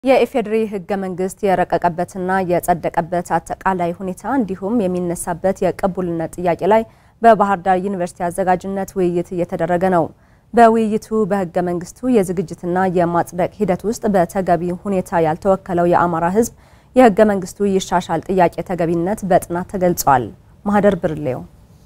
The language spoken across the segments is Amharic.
የኢፌዴሪ ሕገ መንግስት የረቀቀበትና የጸደቀበት አጠቃላይ ሁኔታ እንዲሁም የሚነሳበት የቅቡልነት ጥያቄ ላይ በባህር ዳር ዩኒቨርሲቲ አዘጋጅነት ውይይት እየተደረገ ነው። በውይይቱ በሕገ መንግስቱ የዝግጅትና የማጽደቅ ሂደት ውስጥ በተገቢ ሁኔታ ያልተወከለው የአማራ ሕዝብ የሕገ መንግስቱ ይሻሻል ጥያቄ ተገቢነት በጥናት ተገልጿል። ማህደር ብርሌው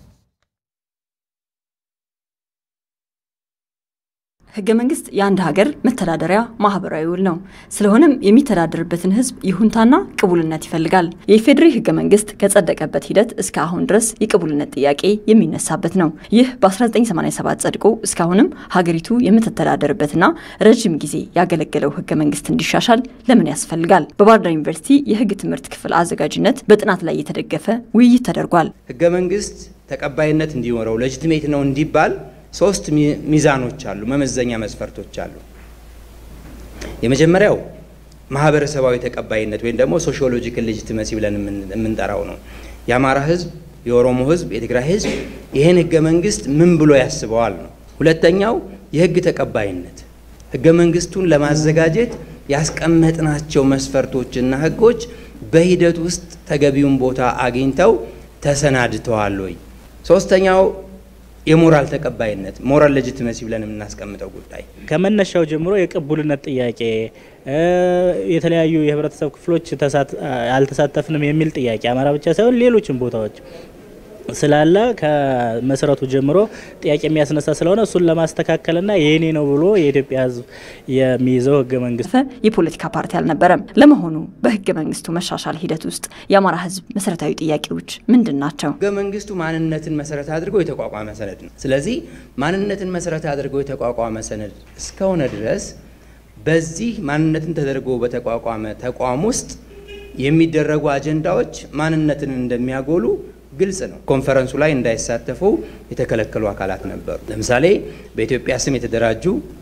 ህገ መንግስት የአንድ ሀገር መተዳደሪያ ማህበራዊ ውል ነው። ስለሆነም የሚተዳደርበትን ህዝብ ይሁንታና ቅቡልነት ይፈልጋል። የኢፌዴሪ ህገ መንግስት ከጸደቀበት ሂደት እስከ አሁን ድረስ የቅቡልነት ጥያቄ የሚነሳበት ነው። ይህ በ1987 ጸድቆ እስካሁንም ሀገሪቱ የምትተዳደርበትና ረዥም ጊዜ ያገለገለው ህገ መንግስት እንዲሻሻል ለምን ያስፈልጋል? በባህር ዳር ዩኒቨርሲቲ የህግ ትምህርት ክፍል አዘጋጅነት በጥናት ላይ የተደገፈ ውይይት ተደርጓል። ህገ መንግስት ተቀባይነት እንዲኖረው ሌጂቲሜት ነው እንዲባል ሶስት ሚዛኖች አሉ፣ መመዘኛ መስፈርቶች አሉ። የመጀመሪያው ማህበረሰባዊ ተቀባይነት ወይም ደግሞ ሶሺዮሎጂካል ሌጂቲመሲ ብለን የምንጠራው ነው። የአማራ ህዝብ፣ የኦሮሞ ህዝብ፣ የትግራይ ህዝብ ይህን ህገ መንግስት ምን ብሎ ያስበዋል ነው። ሁለተኛው የህግ ተቀባይነት፣ ህገ መንግስቱን ለማዘጋጀት ያስቀመጥናቸው መስፈርቶችና ህጎች በሂደት ውስጥ ተገቢውን ቦታ አግኝተው ተሰናድተዋል ወይ። ሶስተኛው የሞራል ተቀባይነት ሞራል ሌጂቲመሲ ብለን የምናስቀምጠው ጉዳይ ከመነሻው ጀምሮ የቅቡልነት ጥያቄ የተለያዩ የህብረተሰብ ክፍሎች አልተሳተፍንም የሚል ጥያቄ አማራ ብቻ ሳይሆን ሌሎችም ቦታዎች ስላለ ከመሰረቱ ጀምሮ ጥያቄ የሚያስነሳ ስለሆነ እሱን ለማስተካከልና የኔ ነው ብሎ የኢትዮጵያ ህዝብ የሚይዘው ህገ መንግስት የፖለቲካ ፓርቲ አልነበረም። ለመሆኑ በህገ መንግስቱ መሻሻል ሂደት ውስጥ የአማራ ህዝብ መሰረታዊ ጥያቄዎች ምንድን ናቸው? ህገ መንግስቱ ማንነትን መሰረት አድርጎ የተቋቋመ ሰነድ ነው። ስለዚህ ማንነትን መሰረት አድርጎ የተቋቋመ ሰነድ እስከሆነ ድረስ በዚህ ማንነትን ተደርጎ በተቋቋመ ተቋም ውስጥ የሚደረጉ አጀንዳዎች ማንነትን እንደሚያጎሉ ግልጽ ነው። ኮንፈረንሱ ላይ እንዳይሳተፉ የተከለከሉ አካላት ነበሩ። ለምሳሌ በኢትዮጵያ ስም የተደራጁ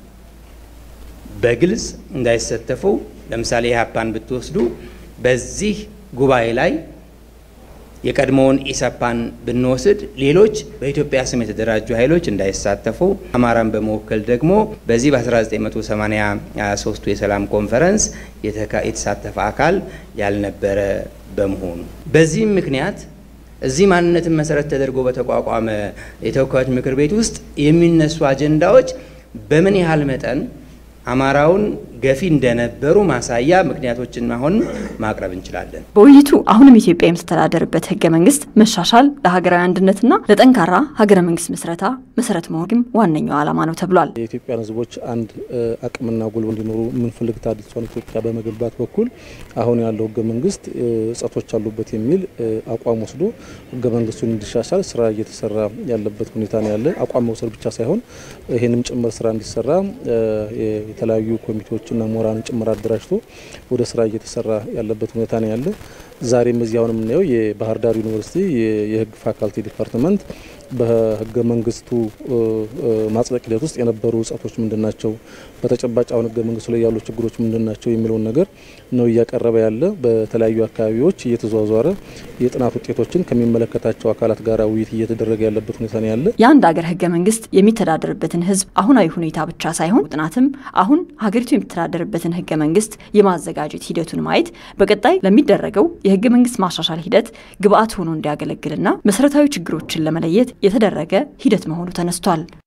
በግልጽ እንዳይሳተፉ፣ ለምሳሌ ኢህአፓን ብትወስዱ በዚህ ጉባኤ ላይ የቀድሞውን ኢሰፓን ብንወስድ ሌሎች በኢትዮጵያ ስም የተደራጁ ኃይሎች እንዳይሳተፉ፣ አማራን በመወከል ደግሞ በዚህ በ1983 የሰላም ኮንፈረንስ የተሳተፈ አካል ያልነበረ በመሆኑ በዚህም ምክንያት እዚህ ማንነትን መሰረት ተደርጎ በተቋቋመ የተወካዮች ምክር ቤት ውስጥ የሚነሱ አጀንዳዎች በምን ያህል መጠን አማራውን ገፊ እንደነበሩ ማሳያ ምክንያቶችን አሁን ማቅረብ እንችላለን። በውይይቱ አሁንም ኢትዮጵያ የምትተዳደርበት ህገ መንግስት መሻሻል ለሀገራዊ አንድነትና ለጠንካራ ሀገረ መንግስት ምስረታ መሰረት መሆንም ዋነኛው ዓላማ ነው ተብሏል። የኢትዮጵያን ህዝቦች አንድ አቅምና ጉልበት እንዲኖሩ የምንፈልግ አዲሷን ኢትዮጵያ በመገንባት በኩል አሁን ያለው ህገ መንግስት እጸቶች አሉበት የሚል አቋም ወስዶ ህገ መንግስቱን እንዲሻሻል ስራ እየተሰራ ያለበት ሁኔታ ነው ያለ። አቋም መውሰድ ብቻ ሳይሆን ይህንም ጭምር ስራ እንዲሰራ የተለያዩ ኮሚቴዎችና ምሁራንን ጭምር አደራጅቶ ወደ ስራ እየተሰራ ያለበት ሁኔታ ነው ያለ። ዛሬም እዚህ አሁን የምናየው የባህር ዳር ዩኒቨርሲቲ የህግ ፋካልቲ ዲፓርትመንት በህገ መንግስቱ ማጽደቅ ሂደት ውስጥ የነበሩ እጸቶች ምንድን ናቸው፣ በተጨባጭ አሁን ህገ መንግስቱ ላይ ያሉ ችግሮች ምንድን ናቸው የሚለውን ነገር ነው እያቀረበ ያለ። በተለያዩ አካባቢዎች እየተዘዋወረ የጥናት ውጤቶችን ከሚመለከታቸው አካላት ጋር ውይይት እየተደረገ ያለበት ሁኔታ ነው ያለ። የአንድ ሀገር ህገ መንግስት የሚተዳደርበትን ህዝብ አሁናዊ ሁኔታ ብቻ ሳይሆን ጥናትም አሁን ሀገሪቱ የሚተዳደርበትን ህገ መንግስት የማዘጋጀት ሂደቱን ማየት በቀጣይ ለሚደረገው የህገ መንግስት ማሻሻል ሂደት ግብአት ሆኖ እንዲያገለግልና መሰረታዊ ችግሮችን ለመለየት የተደረገ ሂደት መሆኑ ተነስቷል።